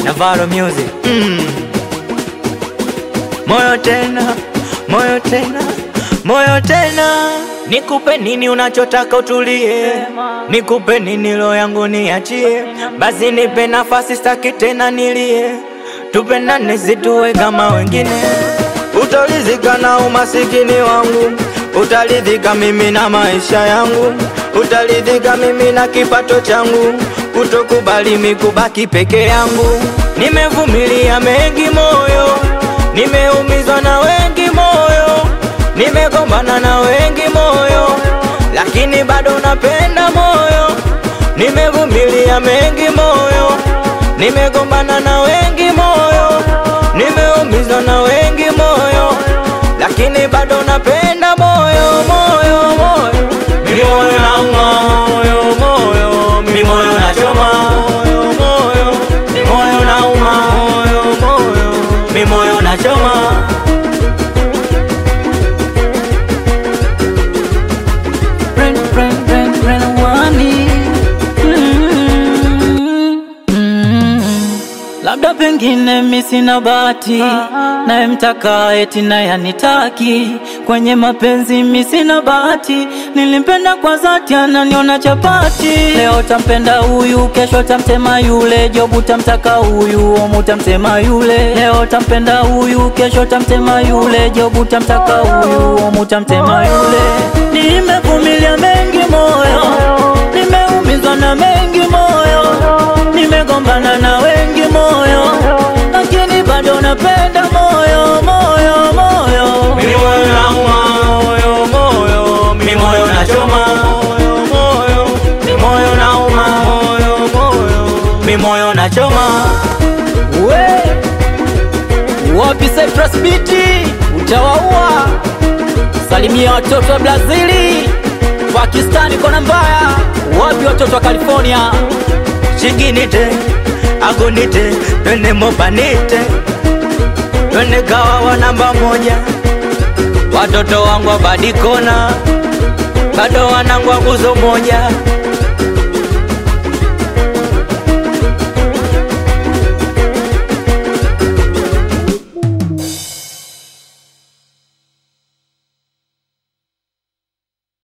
Navarro Music mm. Moyo tena, moyo tena, moyo tena, nikupe nini unachotaka utulie, nikupe nini roho yangu niachie, basi nipe nafasi, staki tena nilie, tupendane situwe kama wengine, utaridhika na umasikini wangu, utaridhika mimi na maisha yangu, utaridhika mimi na kipato changu, kutokubali mikubaki peke yangu, nimevumilia mengi moyo Nimeumizwa na wengi moyo, nimegombana na wengi moyo, lakini bado napenda moyo. Nimevumilia mengi moyo, nimegombana na wengi moyo, nimeumizwa na wengi moyo, lakini bado napenda moyo, moyo, moyo. Mimi moyo nauma, moyo, moyo, mimi moyo nachoma, moyo, moyo, mimi moyo nauma, moyo, moyo, mimi moyo nachoma. Ren, ren, ren, ren, wani. Mm, mm. Labda pengine mi sina bahati, naye mtaka eti naye anitaki. Kwenye mapenzi mi sina bahati, nilimpenda kwa dhati, ananiona chapati. Leo tampenda huyu, kesho tamtema yule, jobu tamtaka huyu, omu tamtema yule. Leo tampenda huyu, kesho tamtema yule, jobu tamtaka huyu, omu tamtema yule. Nimevumilia mengi moyo, nimeumizwa na mengi moyo, nimegombana na wengi moyo, lakini bado napenda moyo, moyo, moyo. Mimi moyo nauma, moyo, moyo, mimi moyo nachoma, moyo, moyo, mimi moyo nauma, moyo, moyo, mimi moyo nachoma. We wapi Cyprus Beat, utawaua. Salimia watoto wa Brazili, Pakistani kona mbaya. Wapi watoto wa California? Chiginite, agunite, twende mobanite, twende kawa wa namba moja. Watoto wangu wa badikona, bado wanangu wa nguzo moja.